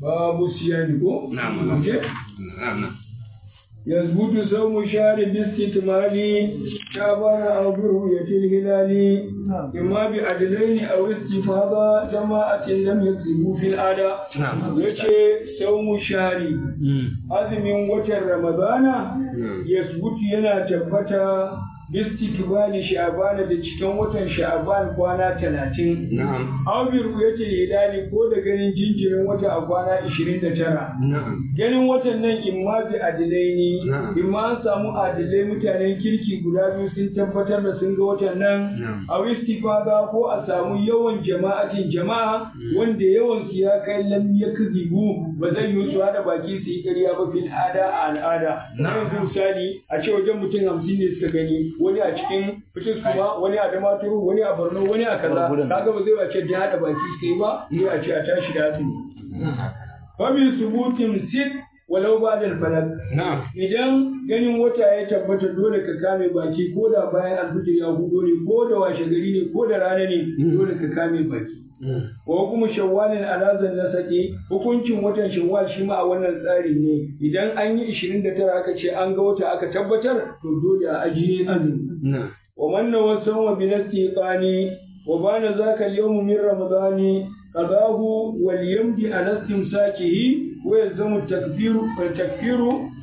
babu siyami ko na'am Okay. na'am يثبت صوم شهر باستكمال شعبان أو برؤية الهلال إما بعدلين أو استفاضة جماعة لم يكذبوا في الأداء نعم. يشي صوم شهر azumin watan Ramadana yasbutu yana tabbata bistikbali sha'ban da cikin watan sha'ban kwana talatin na'am aw bi ru'yati hilali ko da ganin jinjirin wata a kwana 29 na'am ganin watan nan imma bi adilaini Na'am. imma an samu adilai mutanen kirki guda biyu sun tabbatar da sun ga watan nan Na'am. a istifada ko a samu yawan jama'atin jama'a wanda yawan su ya kai lam yakzibu ba zai yi su hada baki su yi ƙarya ba fil ada a al'ada Na'am. yanzu misali a ce wajen mutum hamsin ne suka gani wani a cikin fitis kuma wani a damaturu wani a borno wani a kaza kaga ba zai wace da hada baki su yi ba sai a ce a tashi da azumi famin subutin sit walau ba da falak na'am idan ganin wata ya tabbata dole ka kame baki ko da bayan alfijir ya hudo ne ko da washe gari ne ko da rana ne dole ka kame baki wa kuma shawwalin alazan na sake hukuncin watan shawwal shi ma a wannan tsari ne idan an yi 29 aka ce an ga wata aka tabbatar to dole a ajiye azumi na'am ومن وسوم بالاستيقان وبان ذاك اليوم من رمضان قضاه وليمضي على استمساكه ويلزم التكفير التكفير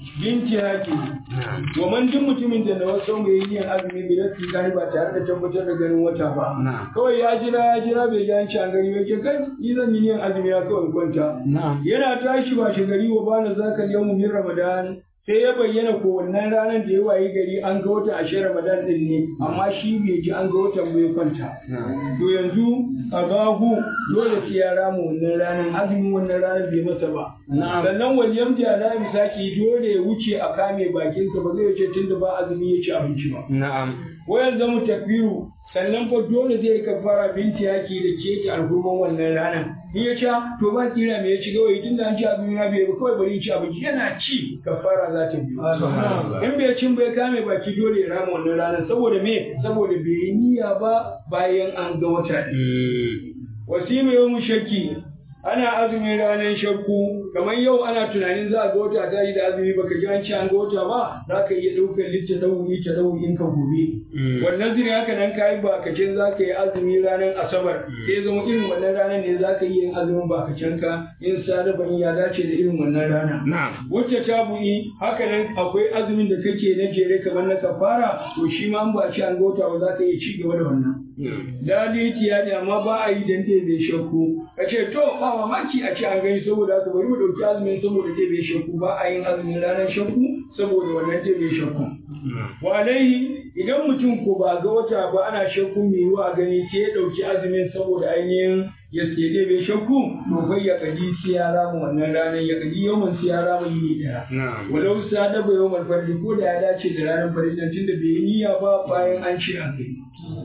بانتهاكه ومن duk mutumin da na wasu mai yin azumi bai nasi gani ba tare da tabbatar da ganin wata ba Na'am. kawai ya jira ya jira bai ga an ci an gani yake kai ni zan yi yin azumi ya kawai kwanta na'am yana tashi ba shi gari wa bana zaka yawmu min ramadan sai ya bayyana ko wannan ranar da ya wayi gari an ga wata ashe ramadan din ne amma shi bai ji an ga watan bai kwanta na'am to yanzu abahu dole sai ya rama wannan ranar azumin wannan ranar bai masa ba Na'am. sannan waliyam da ala misaki dole ya wuce a kame bakinsa ba zai wuce tunda ba azumi ya ci abinci ba na'am wayan zamu takbiru sannan fa dole zai kafara binti yaki da keke alhurman wannan ranar in ya ca to ba kira me ya ci gawayi tunda an ci abin na bai ba kawai bari in ci abinci yana ci kafara za ta biyo in bai cin bai kame baki dole ya rama wannan ranar saboda me saboda bai yi niyya ba bayan an ga wata ɗin. wasima yau mu shakki ana azumin ranar shakku kamar yau ana tunanin za a ga wata ta yi da azumi baka ji an ci an ga wata ba za ka iya ɗaukar litta ɗauri ta ɗaurin ka gobe wannan zuri haka nan ka yi bakacin za ka yi azumi ranar asabar sai zama irin wannan ranar ne za ka yi yin azumin bakacin ka in sadaban ya dace da irin wannan rana na'am wacce ta bu'i haka nan akwai azumin da kake na jere kamar na kafara to shi ma an ba a ci an ga wata ba za ka iya ci gaba da wannan daliti ya ne amma ba a yi dan bai shakku ka ce to ba mamaki a ce an gani saboda haka bari mu dauki azumin saboda bai shakku ba a yin azumin ranar shakku saboda wannan bai shakku wa alaihi idan mutum ko ba ga wata ba ana shakku mai yiwa gani sai ya dauki azumin saboda ainihin ya tsede bai shakku to bai ya kaji sai ya rama wannan ranar ya kaji yawan sai ya rama yini daya na'am walau sa da bai yawan fardi ko da ya dace da ranar fardi tunda bai yi niyya ba bayan an ce an gani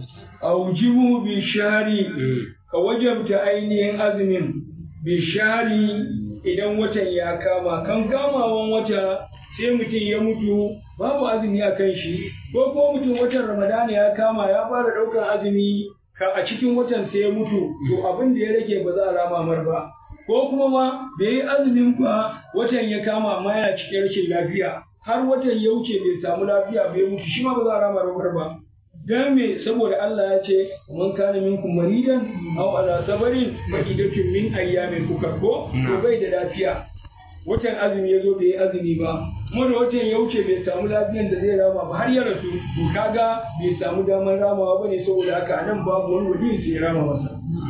aujibu bi shari ka wajabta ainihin azumin bi shari idan watan ya kama kan kamawan wata sai mutum ya mutu babu azumi a kan shi ko ko mutum watan ramadana ya kama ya fara ɗaukar azumi ka a cikin watan sai ya mutu to abin da ya rage ba za a rama mar ba ko kuma ma bai yi azumin ba watan ya kama amma yana cikin rashin lafiya har watan ya wuce bai samu lafiya bai mutu shi ma ba za a rama ramar ba dan me saboda Allah ya ce man kana minkum maridan aw ala sabarin fa idatun min ayyamin kuka ko to bai da lafiya watan azumi ya zo bai yi azumi ba kuma da watan ya wuce bai samu lafiyan da zai rama ba har ya rasu to kaga bai samu damar ramawa bane saboda haka nan babu wani wali sai ya rama masa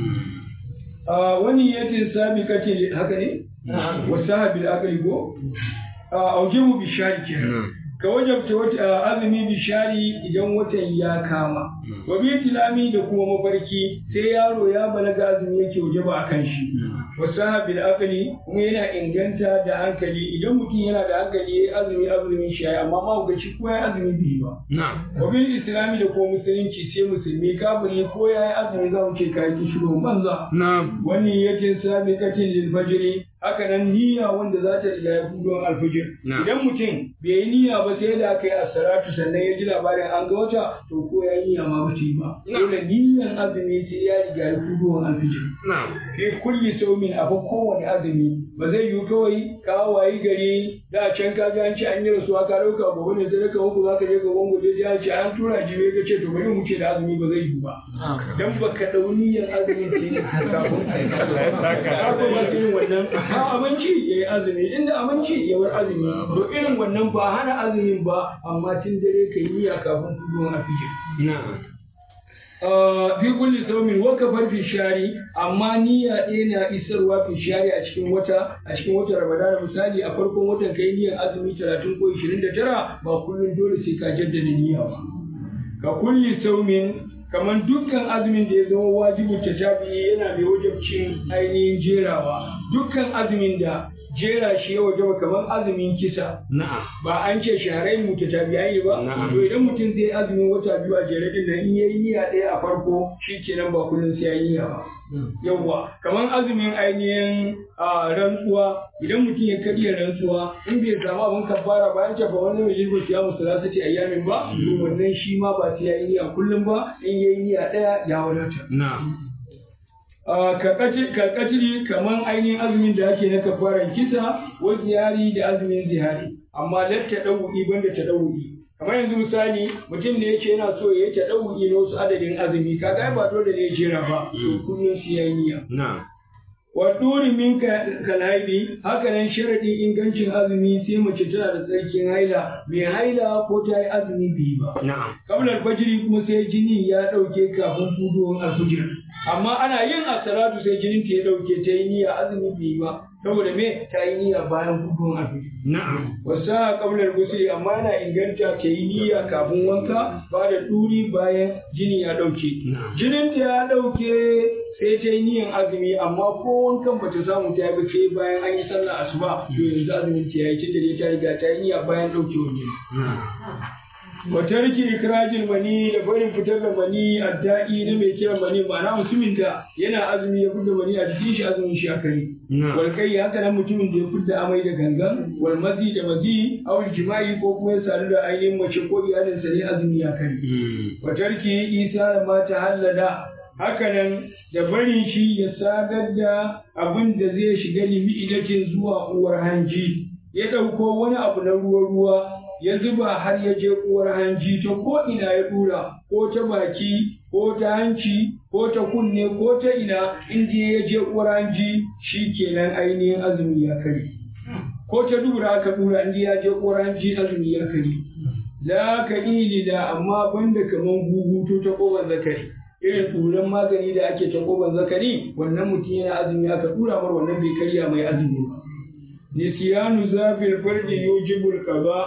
a wani yatin sabiqatin haka ne wasahabil aqli go a aujibu bishari kenan ka wajabta wata azumi bishari idan watan ya kama wa bi tilami da kuma mafarki sai yaro ya balaga azumi yake wajaba akan shi wa sahabil aqli kuma yana inganta da hankali idan mutum yana da hankali yayi azumi azumin shi yayi amma ma ga shi ko yayi azumi bai ba na'am wa bil islami da kuma musulunci sai musulmi kafiri ko yayi azumi za mu ce kai ki shiru banza na'am wani yakin sabiqatin lil fajri haka nan niyya wanda za ta riga ya fudon alfijir idan mutum bai yi niyya ba sai da aka yi asaratu sannan ya ji labarin an ga wata to ko ya yi niyya ma ba ta yi ba dole niyyan azumi sai ya riga ya fudon alfijir fi kulli saumin a fa kowane azumi ba zai yiwu kawai ka wayi gari da can ka ga an ci an yi rasuwa ka dauka gobe ne sai ka uku za ka je gaban gobe sai an ce an tura jibe ka ce to bari mu ce da azumi ba zai yiwu ba dan baka dau niyyar azumin sai kafin ka ba irin wannan ba abinci ya yi azumi inda abinci ya bar azumi to irin wannan ba hana azumin ba amma tun dare ka yi niyya kafin fudowar alfijir fi kulli saumin wa kafar fi shari amma niyya ɗaya na isarwa fi shari a cikin wata a cikin watan ramadana misali a farkon watan kai niyyar azumi talatin ko ishirin da tara ba kullum dole sai ka jaddada niyya ba ka kulli saumin kamar dukkan azumin da ya zama wajibin tashabi'i yana mai wajabcin ainihin jerawa dukkan azumin da jera shi ya wajaba kamar azumin kisa ba an ce shaharai mu tabi'ai ba to idan mutum zai azumin wata biyu a jere din nan in yayi niyya ɗaya a farko shikenan ba kullun sai yayi niyya ba yawwa kamar azumin ainihin rantsuwa idan mutum ya karya rantsuwa in bai samu abin kafara ba an ce ba wani mai jirgin siya musu za su ce ayyamin ba to wannan shi ma ba sai yayi niyya kullum ba in yayi niyya ɗaya ya wadata karkatiri kamar ainihin azumin da ake na kafaran kisa wa ziyari da azumin zihari amma latta ɗau'i banda ta ɗau'i kamar yanzu misali mutum ne yace yana so ya ta ɗau'i na wasu adadin azumi kaga ba dole ne ya jera ba to kullum su yayi niyya wa duri min kalhaidi haka nan sharadin ingancin azumi sai mace tana da tsarkin haila mai haila ko ta yi azumi biyu ba kablar fajiri kuma sai jini ya ɗauke kafin fudowar alfujir amma ana yin asalatu sai jinin ta ya ɗauke ta yi niyya azumi biyu ba saboda me ta yi niyya bayan fudowar alfujir wasa kablar gusuli amma yana inganta ta yi niyya kafin wanka ba da duri bayan jini ya ɗauke jinin ta ya ɗauke sai ta yi niyan azumi amma ko wankan bata samu ta yi sai bayan an yi sallah asuba to yanzu azumin ta yayi tunda ta riga ta yi niyya bayan ɗaukewar jini wa tarki ikrajil mani da barin fitar da mani adda'i na mai kiran mani ma'ana mutumin da yana azumi ya fitar mani a jikin shi azumin shi akari wal kai haka nan mutumin da ya fitar amai da gangan wal mazi da mazi aw jima'i ko kuma ya sadu da ainihin mace ko iyalinsa ne azumi ya kare wa tarki isa da mata hallada hakanan da barin shi ya sadar da abin da zai shiga limi'idatin zuwa uwar hanji ya ɗauko wani abu na ruwa-ruwa ya zuba har ya je uwar hanji ta ko ina ya dura ko ta baki ko ta hanci ko ta kunne ko ta ina inda ya je uwar hanji shi kenan ainihin azumi ya kare ko ta dura aka dura inda ya je uwar hanji azumi ya kare la ka da amma banda kaman guguto ta koban zakari irin turan magani da ake ta koban zakari wannan mutum yana azumi aka dura mar wannan bai karya mai azumi ba nisiyanu zafil farji yujibul qada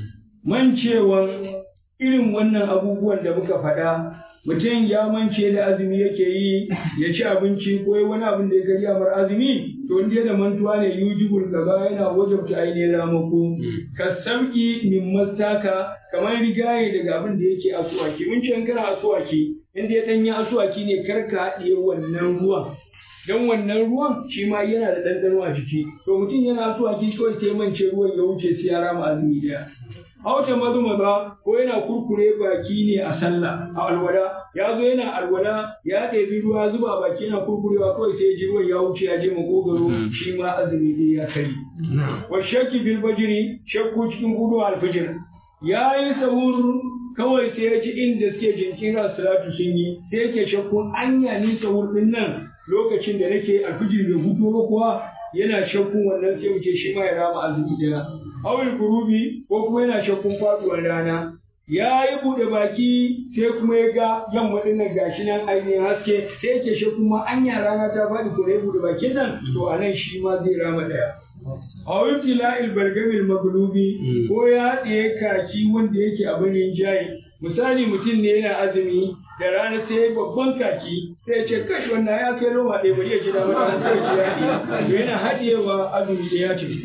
mancewan irin wannan abubuwan da muka faɗa mutum ya mance da azumi yake yi ya ci abinci ko wani abin da ya karya mar azumi to inda da mantuwa ne yujibul qada yana wajabta ainihin ramako ka sauki min mastaka kamar rigaye daga abin da yake asuwaki mun ce kana asuwaki inda ya danyi asuwaki ne karka haɗiye wannan ruwan don wannan ruwan shi ma yana da ɗanɗano a jiki to mutum yana so a kawai sai mance ruwan ya wuce sai ya rama azumi daya hauta mazu maza ko yana kurkure baki ne a sallah a alwala ya zo yana alwala ya ɗebi ruwa zuba baki yana kurkurewa kawai sai ji ruwan ya wuce ya je makogaro shi ma azumi dai ya kari wa shakki bil bajiri shakku cikin gudu alfijir ya yi sahur kawai sai ya ji inda suke jinkira salatu sun yi sai yake shakkun anya ni sahur din nan lokacin da nake alfijir bai hutu ba kuwa yana shakkun wannan sai mu ce shi ma ya rama azumi daya awil gurubi ko kuma yana shakkun faduwar rana ya yi buɗe baki sai kuma ya ga yamma ɗin nan gashi nan ainihin haske sai yake shakkun ma anya rana ta faɗi ko ya buɗe bakin nan to a nan shi ma zai rama ɗaya a wifila ilbargamil maglubi ko ya haɗe kaki wanda yake abin rinjaye misali mutum ne yana azumi da rana sai babban kaki sai ce kashi wannan ya kai roma ɗaya bari ya ci dama da sai ya ci yaɗi yana haɗewa azumi da ya ce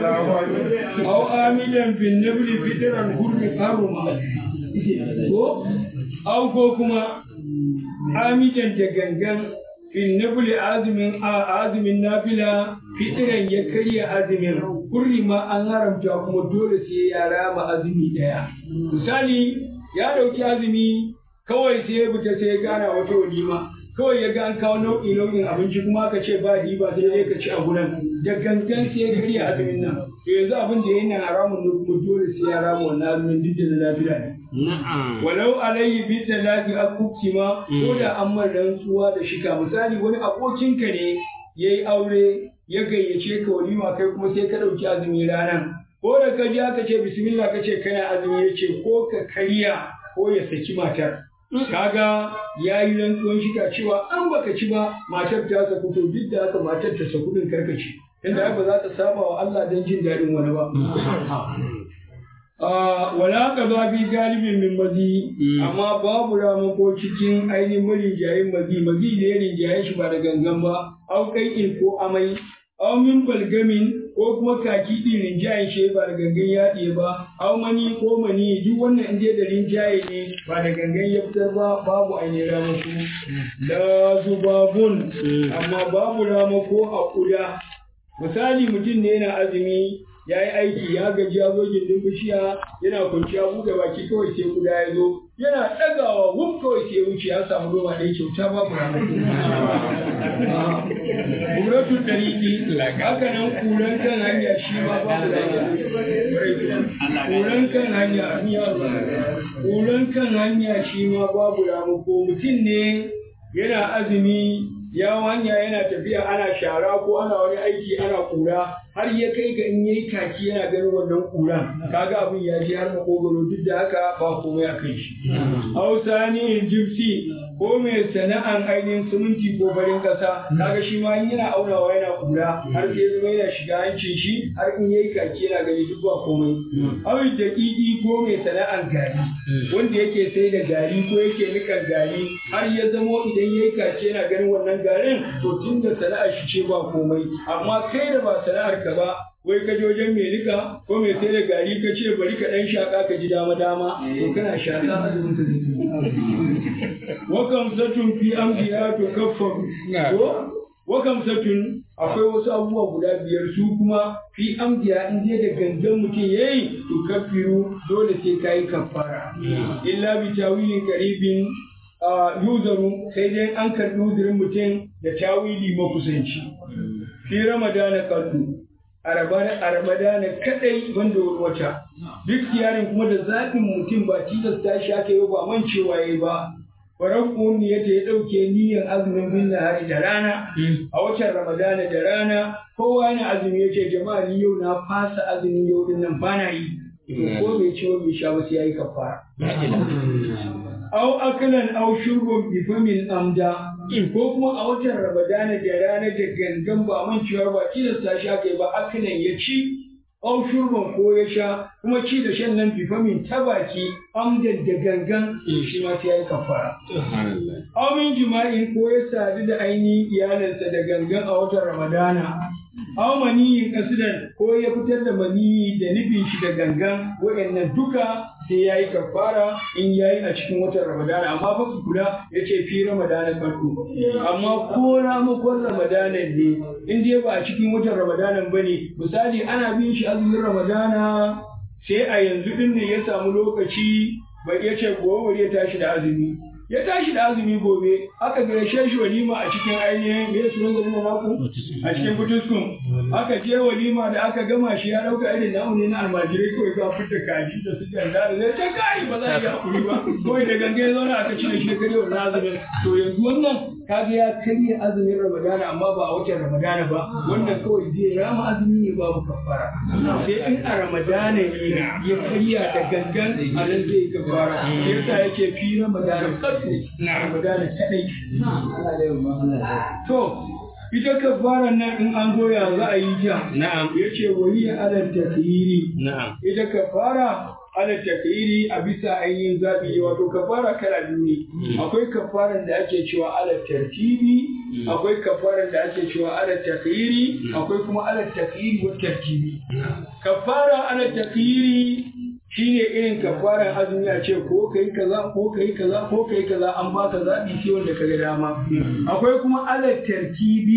au amidan bin nabli fitran hurmi haruma ko au ko kuma amidan da gangan fin nabli azumin a azumin nafila fitiran ya karya azumin kurri ma an haramta kuma dole sai ya rama azumi ɗaya misali ya ɗauki azumi kawai sai ya fita sai ya gana wata walima kawai ya ga an kawo nau'i nau'in abinci kuma aka ce ba riba sai dai ka ci a gudan da gangan sai ya karya azumin nan to yanzu abin da yana haramun ne kuma dole sai ya rama wannan azumin duk da na lafiya ne Na'am. walau alayhi bi talaqi akuki ma ko da an mar rantsuwa da shika misali wani abokinka ne yayi aure ya gayyace ka walima kai kuma sai ka dauki azumi ranan ko da ka ji aka ce bismillah ka ce kana azumi ya ce ko ka karya ko ya saki matar kaga ya yi rantsuwan shika cewa an baka ci ba matar ta saku to duk da haka matar ta saku din karkace inda ba za ta saba wa Allah don jin daɗin wani ba wala ka za fi galibin min mazi amma babu ramako cikin ainihin marinjayen mazi mazi da ya rinjaye shi ba da gangan ba au kai ko amai au min balgamin ko kuma kaki din rinjayen shi ba da gangan ya ɗiye ba au mani ko mani duk wannan in da rinjaye ne ba da gangan ya fitar ba babu ainihin ramako la zubabun amma babu ramako a kuda misali mutum ne yana azumi ya yi aiki ya gaji ya zo gindin bishiya yana kwanciya buɗe baki kawai sai kuda ya zo yana ɗagawa wuf kawai sai wuce ya samu roma ɗaya kyauta babu ramako Kuratu ɗariƙi, haka nan kuran kan hanya shi ma babu Kuran kan hanya, kuran kan hanya shi ma babu ramako mutum ne yana azumi ya hanya yana tafiya ana shara ko ana wani aiki ana kura har ya kai ga in yayi kaki yana ganin wannan kuran kaga abin ya ji har makogoro duk da haka ba komai a kan shi hausa ni jibsi ko mai sana'an ainihin siminti ko farin kasa kaga shi ma yana aunawa yana kura har sai zama yana shiga hancin shi har in yayi kaki yana gani duk ba komai awi daƙiƙi ko mai sana'an gari wanda yake sai da gari ko yake nikan gari har ya zamo idan yayi kaki yana ganin wannan garin to tun da sana'ar shi ce ba komai amma kai da ba sana'ar ka ba wai ka je wajen mai nika ko mai sai da gari ka ce bari ka dan shaka ka ji dama dama to kana shaka azumin ka zai wa kamsatun fi amdiya to kaffaru ko wa kamsatun akwai wasu abubuwa guda biyar su kuma fi amdiya in je da gangan mutum yayi to kaffiru dole sai kai kaffara illa bi tawilin qaribin yuzaru sai dai an karɓi uzurin mutum da tawili makusanci. Fi Ramadana kallu, a Ramadana kaɗai banda wani wata. Duk yarin kuma da zaɓin mutum ba tilasta shi aka yi ba mancewa ya yi ba. Faran yadda ya ɗauke niyyar azumin bin hari da rana, a watan Ramadana da rana, kowa yana azumi ya ce jama'a ni yau na fasa azumin yau din nan ba na yi. Ko bai ci bai sha ba sai ya yi kafara. aw akalan aw shurbun bi famin amda ko kuma a watan ramadana da rana da gangan ba manciyar ba tilasta shi aka yi ba akalan ya ci aw shurban ko ya sha kuma ci da shan nan bi famin ta baki amdan da gangan shi ma sai ya yi kafara aw min jima'in ko ya sadu da ainihin iyalinsa da gangan a watan ramadana aw maniyin kasidan ko ya fitar da maniyi da nufin shi da gangan waɗannan duka sai ya yi kafara in ya yi a cikin watan ramadana amma fa ku kula ya ce fi ramadana farko amma ko ramakon ramadana ne in dai ba a cikin watan ramadana ba ne misali ana bin shi azumin ramadana sai a yanzu din ne ya samu lokaci bai ya ce gobe ya tashi da azumi ya tashi da azumi gobe aka gaishe shi walima a cikin ainihin me sunan garin na naku a cikin butuskun aka je walima da aka gama shi ya dauka irin namu ne na almajirai kawai ka fita kaji da su ganda da zai ta kai ba za a yi hakuri ba kawai da gangan ya zauna aka cire shi kare wannan azumin to yanzu wannan kaga ya karya azumin ramadana amma ba a watan ramadana ba wannan kawai zai rama azumi ne babu kafara sai in a ramadana ne ya karya da gangan a nan zai yi kafara yasa yake fi ramadana na ramadana kadai to ita kafara nan in an goya za a yi ja Na'am. yace wani alal takyiri Na'am. ita kafara ala takyiri a bisa ainihin zaɓi wato kafara kala biyu ne akwai kafaran da ake cewa ala tartibi akwai kafaran da ake cewa ala takyiri akwai kuma ala takyiri wa tartibi kafara ala takyiri shine irin kafaran azumi a ce ko kai kaza ko kai kaza ko kai kaza an baka zaɓi sai wanda kaga dama akwai kuma ala tartibi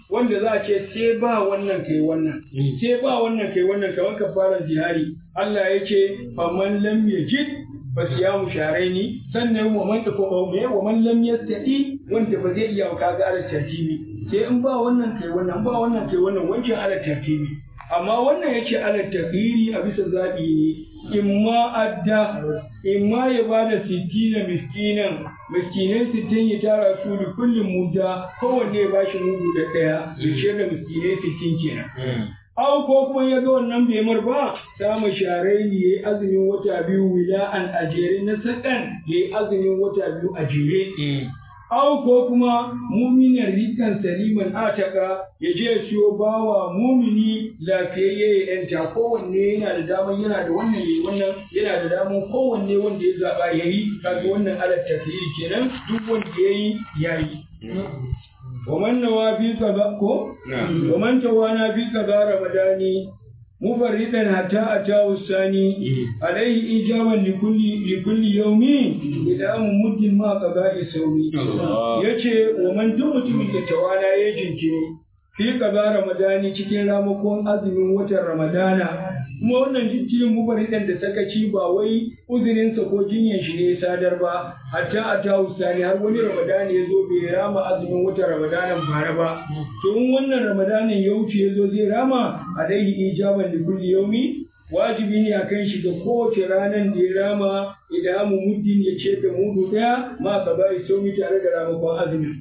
wanda za a ce sai ba wannan kai wannan sai ba wannan kai wannan kamar kafaran zihari Allah ya ce faman lam yajid fa siyamu sharaini sannan wa man ko me wa man lam yastati wanda ba zai iya kaga ala tartibi sai in ba wannan kai wannan ba wannan kai wannan wancan ala tartibi amma wannan yace ala tafiri a bisa zabi ne imma adda imma ya bada sittina miskinan miskinai sittin ya tara su da kullum muda kowanne ya bashi mudu da ɗaya ya ciyar da miskinai sittin kenan Au ko kuma ya ga wannan bai mar ba, samu sharai ne ya yi azumin wata biyu wila'an a jere na sakan ya yi azumin wata biyu a jere. Au ko kuma muminin rikan saliman ataka ya je ya siyo bawa mumini lafiyayye ya yanta kowanne yana da daman yana da wannan yayi wannan yana da daman kowanne wanda ya zaba yayi kaga wannan alat tafiyi kenan duk wanda yayi yayi. ومن نوى في كذا كو ومن توانا في كذا رمضاني مفردا حتى أتاه الثاني عليه إجابة لكل لكل يوم إلى مد ما قضاء سومي يجي ومن دمت من توانا يجنكني fi kaza ramadani cikin ramakon azumin watan ramadana kuma wannan jijjiyin mubaridan da sakaci ba wai uzurinsa ko jinyan shi ne ya sadar ba hatta a ta sani har wani ramadani ya zo bai rama azumin watan ramadanan bara ba to in wannan ramadanin ya wuce ya zo zai rama alaihi ijaban da kulli yaumi wajibi ne a kan shi ga kowace ranar da ya rama idan mu muddin ya ce da mudu daya ma ka bai saumi tare da ramakon azumin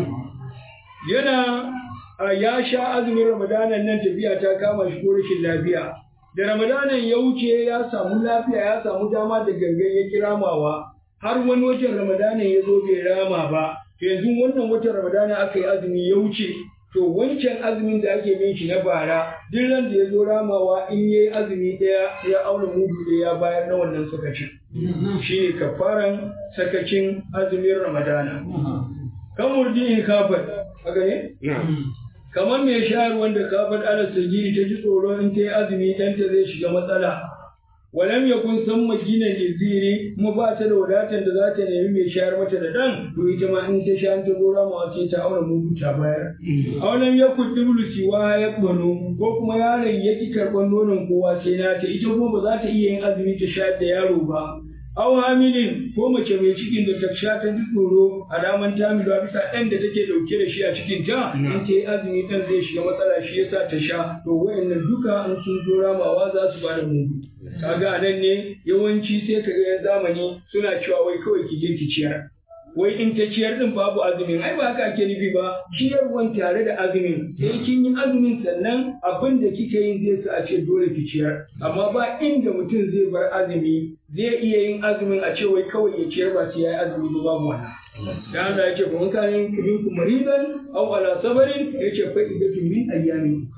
yana ya sha azumin ramadanan nan tafiya ta kama shi ko rashin lafiya da ramadanan ya wuce ya samu lafiya ya samu dama da gangan ya kiramawa har wani watan ramadanan ya zo bai rama ba to yanzu wannan watan ramadanan aka yi azumi ya wuce to wancan azumin da ake bin shi na bara duk ran da ya zo ramawa in yayi azumi ɗaya ya auna mudu ɗaya ya bayar na wannan sakacin shi ne kafaran sakacin azumin ramadana kan murjin kafar haka ne kamar mai shayarwar da kafar ala sajiri ta ji tsoro in ta yi azumi ɗanta zai shiga matsala walam yakun san magina ziri kuma ba ta da wadatar da za ta nemi mai shayar mata da dan to ita ma in ta sha ta zo ramawa sai ta auna mudu ta bayar aulam yakun diblu siwa ya bano ko kuma yaron ya ki karɓar nonon kowa sai na ta ita kuma ba za ta iya yin azumi ta shayar da yaro ba aw hamilin ko mace mai cikin da ta sha ta ji tsoro a daman tamilu a bisa ɗan da take ɗauke da shi a cikin ta in ta yi azumi ɗan zai shiga matsala shi yasa ta sha to wayannan duka in sun zo ramawa za su ba da mudu kaga a nan ne yawanci sai ka ga zamani suna cewa wai kawai ki je ki ciyar wai in ta ciyar din babu azumin ai ba haka ake nufi ba ciyarwan tare da azumin sai kin yi azumin sannan abin da kika yin zai sa a ce dole ki ciyar amma ba inda mutum zai bar azumi zai iya yin azumin a ce wai kawai ya ciyar ba sai ya yi azumi ba babu wannan da Allah ya ce fa man kana minkum maridan aw ala sabarin yace fa idatu min ayyamin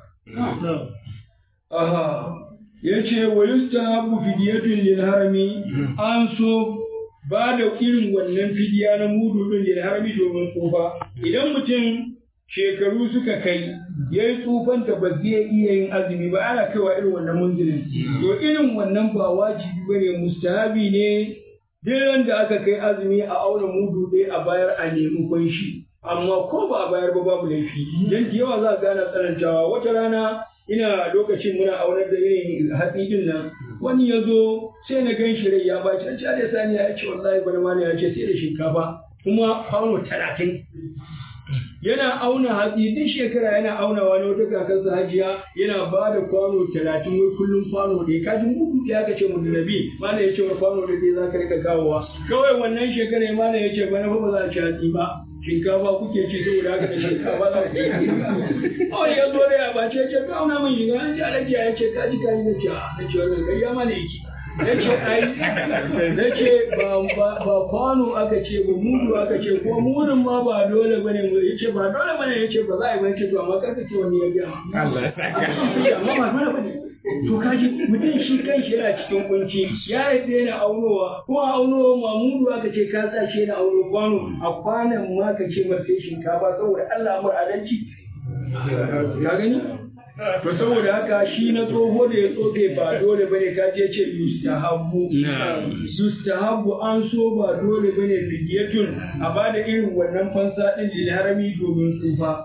aha yace wa yustahabu fidyatun lil harami an so ba da irin wannan fidiya na mudu din lil harami domin tsufa idan mutum shekaru suka kai ya yi tsufan da ba zai iya yin azumi ba ana kaiwa irin wannan munzilin to irin wannan ba wajibi bane mustahabi ne duk da aka kai azumi a auna mudu ɗaya a bayar a nemi kunshi amma ko ba a bayar ba babu laifi dan da yawa za a gana tsanantawa wata rana ina lokacin muna aunar da irin hatsi din nan wani ya zo sai na gan shi rai ya baci an ce da sani ya ce wallahi bana ma ya ce sai da shinkafa kuma kwano talatin yana auna hatsi duk shekara yana auna wani wata kakarsa hajiya yana ba da kwano talatin wai kullum kwano ɗaya ka ji muku ya ka ce mu nabi mana ya ce wa kwano da ɗaya za ka rika kawowa kawai wannan shekara mana ya ce bana fa ba za a ci hatsi ba shinkafa kuke ci saboda haka da shinkafa za ku yi kawai ya zo da ya bace ya ce ka auna min shiga an ji alajiya ya ce ka ji ka yi na ce na ce wannan gayya mana yake na ce ai na ce ba kwano aka ce ba mudu aka ce ko mudun ma ba dole bane mu yace ba dole bane yace ba za a yi ba ce to amma karka ce wani ya biya Allah ya amma ba dole bane to kaji mutum shi kan shi yana cikin kunci ya yadda yana aunowa ko a aunowa mamudu aka ce ka sa shi yana auno kwano a kwanan ma ka ce mar sai shinkafa saboda Allah amur adalci ka gani to saboda haka shi na tsoho da ya tsofe ba dole bane ka je ce yustahabu yustahabu an so ba dole bane fidiyatun a bada irin wannan fansa din lil harami domin tsufa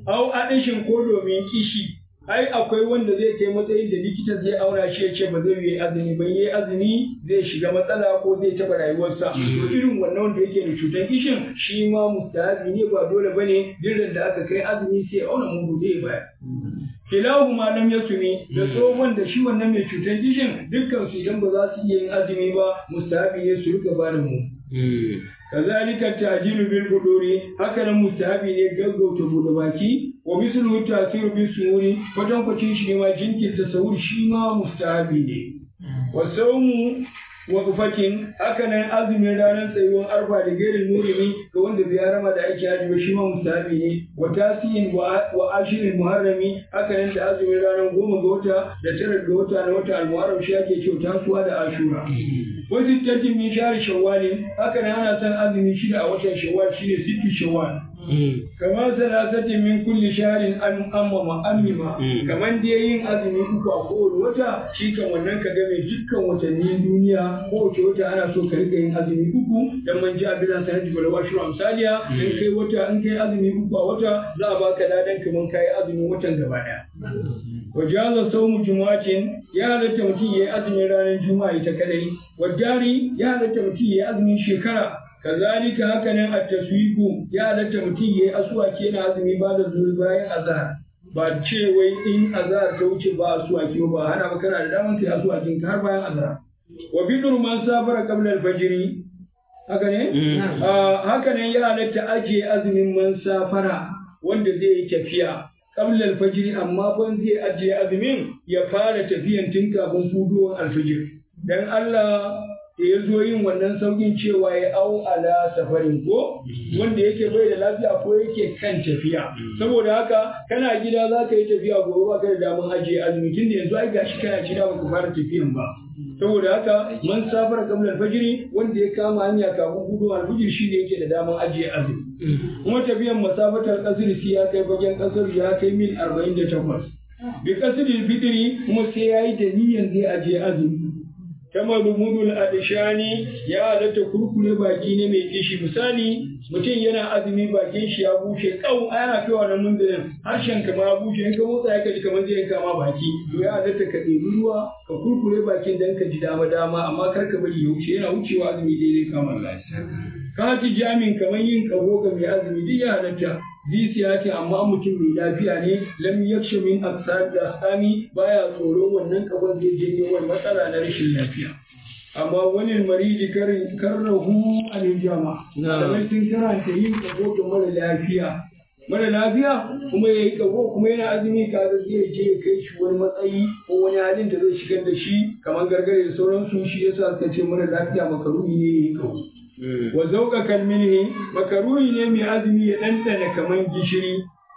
au adishin ko domin kishi ai akwai wanda zai kai matsayin da likita zai aura shi ya ce ba zai yi azumi ba yi azumi zai shiga matsala ko zai taɓa rayuwarsa to irin wannan wanda yake da cutar kishin shi ma mustahabi ne ba dole bane dirin da aka kai azumi sai ya auna mudu zai baya kilahu ma lam yasumi da tsohon da shi wannan mai cutar kishin dukkan su idan ba za su iya yin azumi ba mustahabi ne su rika ba da mu kazalika tajilu bil buduri haka nan mustahabi ne gaggauta bude baki wa mislu tasiru bis suri kwatan kwacin shi ma jinkirta sahur shi ma mustahabi ne wa sawmu wa ufakin haka nan azumin ranar tsayuwar arfa da gairin murimi ga wanda bai harama da ake haji ba shi ma mustahabi ne wa tasiyin wa ashirin muharrami haka nan da azumin ranar goma ga wata da tara ga wata na wata almuharram shi ake cewa tasuwa da ashura wasu tattin min shahar shawwali haka nan ana san azumi shida a watan shawwal shine sittu shawwal kamar salasatin min kulli shaharin an amma ma'amima kamar da yin azumi uku a kowane wata shi kan wannan ka game dukkan watannin duniya kowace wata ana so ka rika yin azumi uku dan man ji abin sanar da wala shuru amsaliya in kai wata in kai azumi uku a wata za a baka ladan kaman kai azumin watan gaba daya wajaza saumu jumu'atin ya halatta mutum ya yi azumin ranar juma'a ita kadai wadari ya halatta mutum ya yi azumin shekara kazalika haka nan at-taswiqu ya halatta mutum ya yi asuwaki yana azumi ba da zuwa bayan azhar ba ce wai in azhar ta wuce ba asuwaki ba hana ba kana da daman kai asuwakin ka har bayan azhar wa bidur man safara qabla al-fajr haka ne haka nan ya halatta ajiye azumin man safara wanda zai yi tafiya qabla al-fajr amma ban zai ajiye azumin ya fara tafiyan tun kafin fudowar al-fajr dan Allah da ya zo yin wannan saukin cewa ya au ala safarin ko wanda yake bai da lafiya ko yake kan tafiya saboda haka kana gida za ka yi tafiya gobe ba ka da damar ajiye azumi tun da yanzu ai gashi kana gida ba ka fara tafiyan ba saboda haka man safar kamar alfajiri wanda ya kama hanya kafin gudu alfajir shi ne yake da damar ajiye azumi kuma tafiyan masafatar kasir sai ya kai bagen kasar ya kai mil arba'in da takwas bi kasirin fitiri kuma sai ya yi da niyyar zai ajiye azumi kama rumudul adishani ya halatta kurkure baki ne mai kishi misali mutum yana azumi bakin shi ya bushe kau ana kai wannan mundirin harshen ka ma bushe in ka motsa ya kaji kamar zai kama baki to ya halatta ka ɗebi ruwa ka kurkure bakin dan ka ji dama dama amma kar ka bari ya wuce yana wucewa azumi daidai kama lafiya ka ci jamin kamar yin kaho ga mai azumi duk ya halatta Zisiya ce amma mutum mai lafiya ne lam yaksha min aksar da asami baya tsoron wannan kabon zai janyo wani matsala na rashin lafiya. Amma wani mariji karin karrahu anil jama. Kamar sun karanta yin kabo ga mara lafiya. Mara lafiya kuma ya yi kabo kuma yana azumi kaga zai je ya kai shi wani matsayi ko wani halin da zai shigar da shi kamar gargare da sauransu shi yasa suka ce mara lafiya makaruni ne ya yi kabo. wa zauka kalmilhi makaruhi ne mai azumi ya ɗanɗana kaman gishiri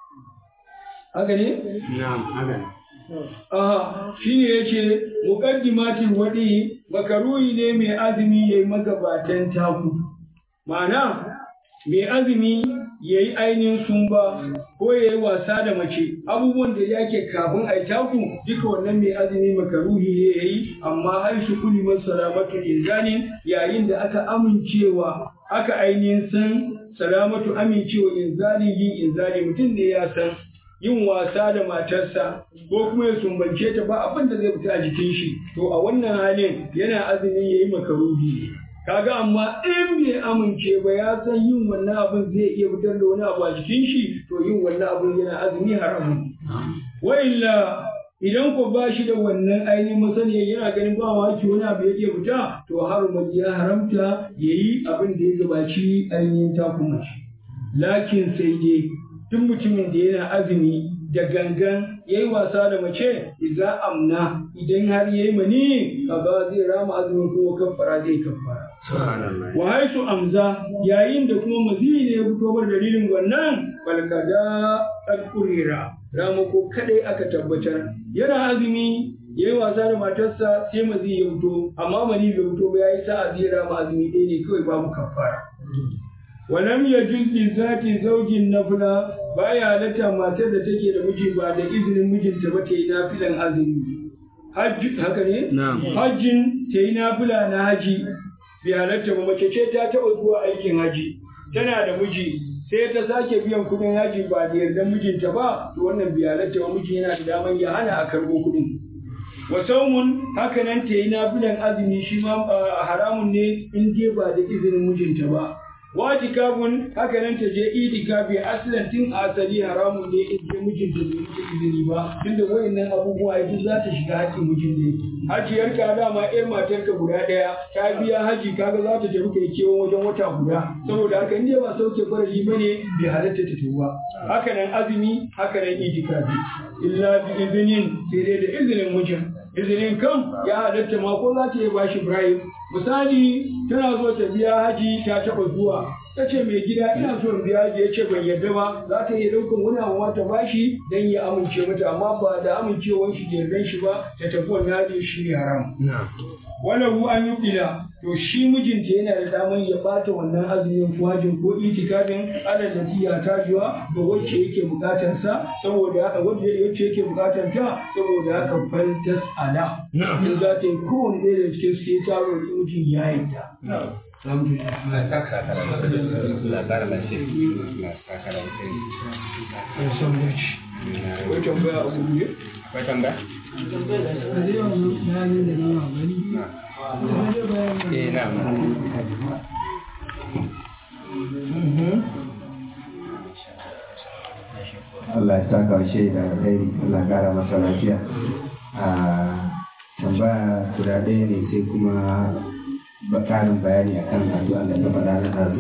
haka ne? na'am haka ne aha shi ne ya ce muƙaddimatin waɗi makaruhi ne mai azumi ya yi magabatan taku ma'ana mai azumi ya yi ainihin sumba ko ya yi wasa da mace abubuwan da yake kafin a yi taku duka wannan mai azumi makaruhi ne ya yi amma har shi kuli salamatu inzani yayin da aka amincewa aka ainihin san salamatu amincewa inzali yin inzali mutum ne ya san yin wasa da matarsa ko kuma ya sumbance ta ba abin da zai fita a jikin shi to a wannan halin yana azumi ya yi makaruhi ne kaga amma in bai amince ba ya san yin wannan abin zai iya fitar da wani abu a jikin shi to yin wannan abin yana azumi haramun wa illa idan ko ba shi da wannan ainihin masaniya yana ganin ba maki wani abu ya iya fita to harumat ya haramta ya yi abin da ya gabaci ainihin takuma shi lakin sai dai duk mutumin da yana azumi da gangan ya yi wasa da mace idan amna idan har ya yi mani kaga zai rama azumin kuma kafara zai kafara wa haisu amza yayin da kuma maziyi ne ya fito bar dalilin wannan balkada alkurira ramako kadai aka tabbatar yana azumi ya yi wasa da matarsa sai maziyi ya fito amma mani bai fito ba ya yi sa'a zai rama azumi ɗaya ne kawai babu kafara ولم يجوز لذات زوج نفلا baya halatta matar da take da miji ba da izinin mijinta ba ta yi nafilan azumi hajji haka ne hajjin ta yi nafila na haji bai halatta ba mace ce ta taɓa zuwa aikin haji tana da miji sai ta sake biyan kuɗin haji ba da yardan mijinta ba to wannan biyalatta wa miji yana da daman ya hana a karɓo kuɗin wa saumun haka nan ta yi nafilan azumi shi ma haramun ne in dai ba da izinin mijinta ba watikabun haka nan ta je itikafi aslan tun asali haramun ne in dai mijinta bai mata izini ba tunda wayannan abubuwa duk za ta shiga haƙƙin mijin ne hajiyar ka dama yar matar ka guda ɗaya ta biya haji kaga za ta tafi kai kewan wajen wata guda saboda haka in dai ba sauke farali bane bai halatta ta tuba haka nan azumi haka nan itikafi illa bi izinin sai dai da izinin mijin izinin kan ya halatta ma ko za ta iya bashi Ibrahim misali tana so ta biya haji ta taɓa zuwa ta ce mai gida ina so in biya haji ya ce ban yarda ba za ta iya ɗaukan wani abu ma ta bashi dan ya amince mata amma ba da amincewar shi da yardan shi ba ta tafi wannan haji shi ne haram wala hu an yubdila to shi mijinta yana da daman ya bata wannan azumin ko hajin ko itikafin alal da tiya tajuwa ga wacce yake bukatar sa saboda haka wacce wacce yake bukatar ta saboda haka faltas ala in za ta yi kowane ɗaya da cikin su ta roƙi mijin ya yarda Akwai tambaya a guje? Akwai tambaya? Eh, na. Allah ya saka wa shaida da alheri Allah ya kara masa lafiya a tambaya guda ɗaya ne sai kuma ba ƙarin bayani akan addu'a da ta faɗa na ɗazu